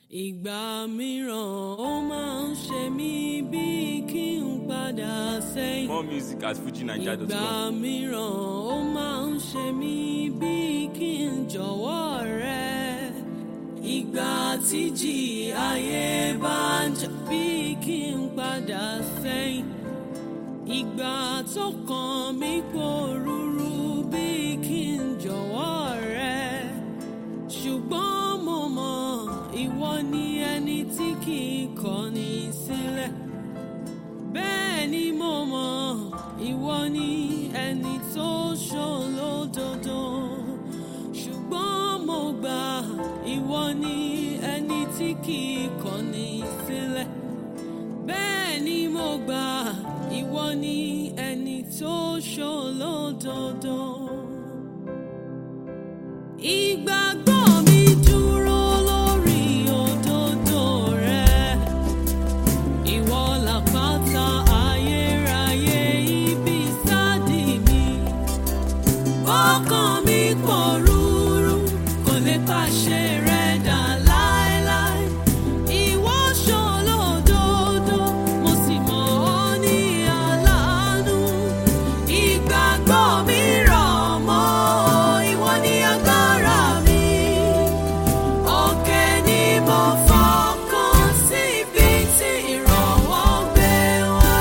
ìgbà mìíràn ó máa ń ṣe mí bíi kí n padà sẹ́yìn. More music at ìgbà fujinaija.com. mìíràn ó máa ń ṣe mí bíi kí n jọ̀wọ́ rẹ. ìgbà tíjì ayé bá ń jà bíi kí n padà sẹ́yìn. ìgbà tó kàn mí pòrúurú bíi kí n jọ̀wọ́ rẹ. ṣùgbọ́n mo mọ̀ ìwọ ni ẹni tí kì í kọ̀ni sílẹ̀. bẹ́ẹ̀ ni mo mọ̀ ìwọ ni ẹni tó ṣòlódodo. ṣùgbọ́n mo gbà ìwọ ni ẹni tí kì í kọ̀ni sílẹ̀. bẹ́ẹ̀ ni mo gbà ìwọ ni ẹni tó ṣòlódodo. Ìgbàgbọ́ mi dúró lórí òdodo rẹ. Ìwọ làpáta ayérayé ibi sádì mi. Ọkàn mi pòrúurú kò lè pàṣẹ rẹ dà láéláé. Ìwọ ṣòlódodo, mo sì mọ̀ ọ́ ní aláàánú. Ìgbàgbọ́ mi rọ̀ mọ́ ìwọ ní agbára mi. Òkè ni mo fọkàn sí ibi tí ìrànwọ́ gbé wá.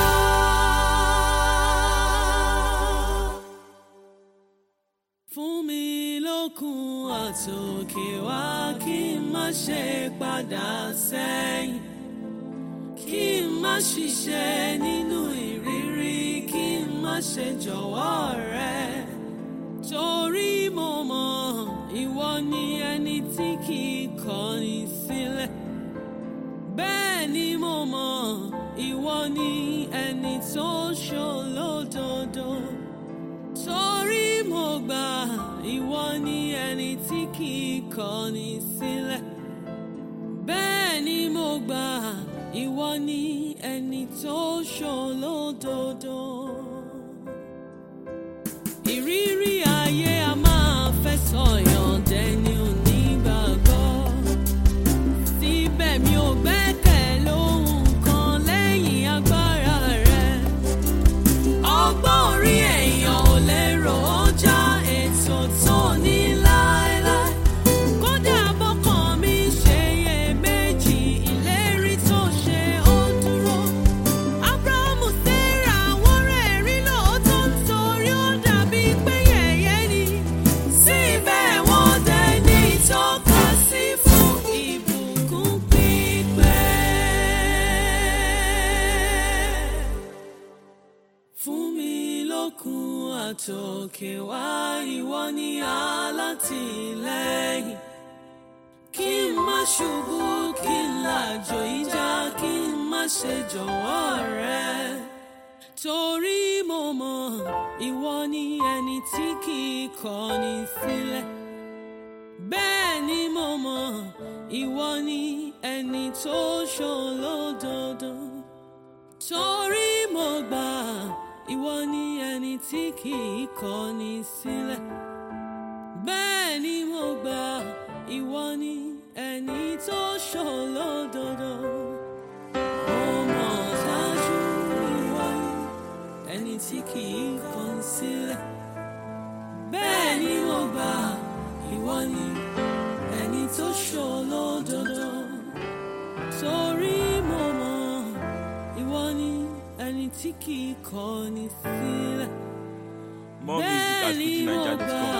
Fún mi lókun àtòkè wá kí n má ṣe padà sẹ́yìn. Kí n má ṣiṣẹ́ nínú ìrírí, kí n má ṣe jọ̀wọ́ rẹ. Torí mo mọ̀ ìwọ ni ẹni tí kì í kọ̀ni sílẹ̀. Bẹ́ẹ̀ ni mo mọ̀ ìwọ ni ẹni tó ṣòlódodo. Torí mo gbà ìwọ ni ẹni tí kì í kọ̀ni sílẹ̀. Bẹ́ẹ̀ ni mo gbà ìwọ ni ẹni tó ṣòlódodo. Ìrírí ayé a máa fẹ́ sọ̀yàn dẹni onígbàgbọ́. Síbẹ̀ mi ò gbẹ́kẹ̀ lóhun kan lẹ́yìn agbára rẹ̀. Ọgbọ́n orí èèyàn ò lè rò ó já ètò tó ní láéláé. Kódà bọ́kàn mi ṣe iyèméjì, ìlérí tó ṣe ó dúró. Ábúráhámù Sérà wọ́n rẹ̀rí lóòótọ́ nítorí ó dàbí pé yẹ̀yẹ́ ni. Síbẹ̀ wọ́n dẹni ìtọ́ka sí fún ìbùkún pípẹ́ fún mi lókun àtòkè wá ìwọ ni alátìlẹ́yìn kí n má ṣubú kí n làjò ìjà kí n má ṣe jọ̀wọ́ rẹ torí mo mọ̀ ìwọ ni ẹni tí kì í kọ̀ni sílẹ̀ bẹ́ẹ̀ ni mo mọ̀ ìwọ ni ẹni tó ṣòlódodo torí mo gbà ìwọ ni ẹni tí kì í kọ̀ni sílẹ̀ bẹ́ẹ̀ ni mo gbà ìwọ ni ẹni tó ṣòlódodo mo mọ̀ dájú ìwọ ni ẹni tí kì í kọ̀ni sílẹ̀ bẹ́ẹ̀ ni mo gbà ìwọ ni ẹni tó ṣòlódodo torí mo mọ̀ ìwọ ni ẹni tí kì í kọ̀ni sílẹ̀. More music at Bẹ́ẹ̀ ni mo gbà fujinaija.com.